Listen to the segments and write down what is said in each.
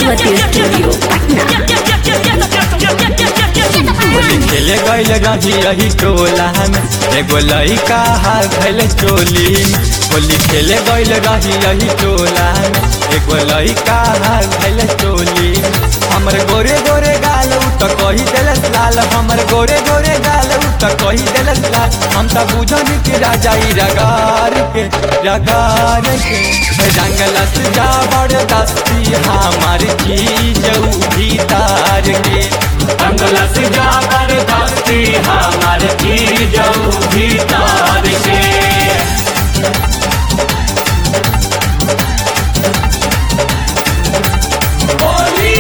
Saraswati studio Holi खेले गईल रही रही टोला में एगो लइका हाल भइल चोली में होली खेले गईल रही रही टोला में एगो लइका हाल भइल चोली में हमर गोरे गोरे गाल उ त कही देलस लाल हमर गोरे गोरे गाल उ त कही देलस लाल हम त बुझन कि राजा ई रगार के रगार के रंगलस जा बड़ दस्ती हमार चीज भीतर के अंगलस जाकर दस्ती हमार चीज भीतर के होली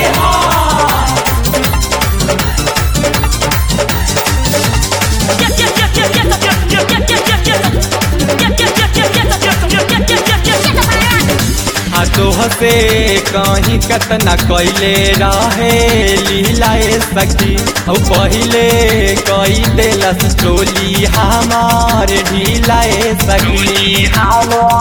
आ तोहसे कहीं कतना कैले रहे लीलाए सखी औ पहिले कई देलस चोली हमार ढीलाए सखी आ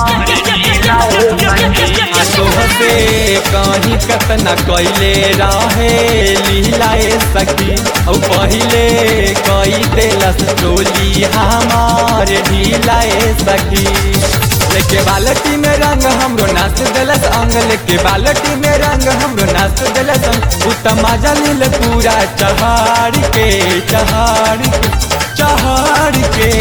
तोहसे कहीं कतना कैले रहे लीलाए सखी औ पहिले कई देलस चोली हमार ढीलाए सखी लेके बालटी में रंग हमरो नाच देलस अंग लेके बालटी में रंग हमरो नाच देलस अंग उत्तम जलिल पूरा चहाड़ के चहाड़ के चहाड़ के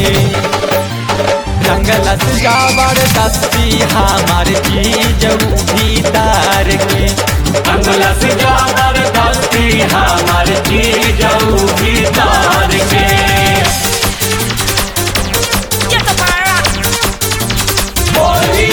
रंगलस जावर दस्ती हमार चीज भीतर के अंगलस जाकर दस्ती हमार चीज भीतर के होली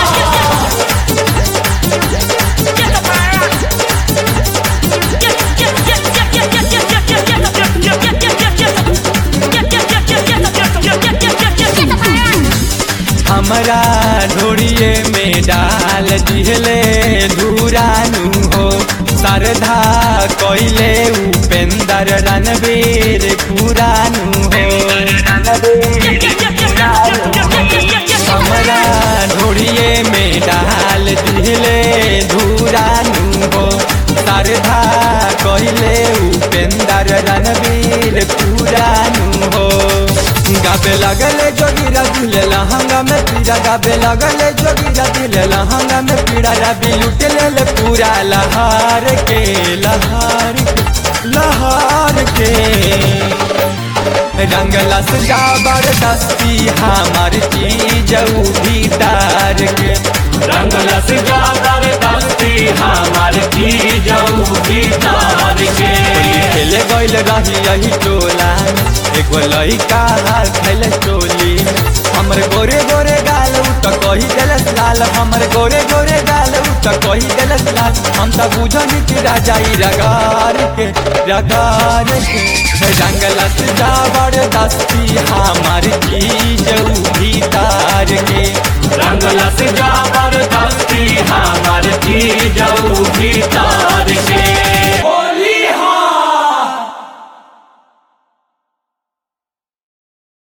हमरा ढोड़िए में डाल दिहले धुरानु हो सरधा कैले उपेंदर रणवीर पुरानु हो हमरा ढोड़िए में डाल दिहले धुरानु हो सरधा कैले उपेंदर रणवीर पुरानु हो गाबे लगले जोगिरा दिले लहंगा में पीड़ा गाबे लगले जोगिरा दिले लहंगा में पीड़ा रबी लुट ले पूरा लहार के लहार के लहार के रंगलस जाबर दस्ती हमार चीज भीतर के रंगलस जाकर दस्ती हमार चीज भीतर के खेले गईल रही यही टोला एगो लइका हाल खैले चोली हमर गोरे गोरे गाल उ त कही देलस लाल हमर गोरे गोरे गाल उ त कही देलस लाल हम त बुझनी कि राजा ई रगार के रगार के रंगलस जाबर दस्ती हमार चीज भीतर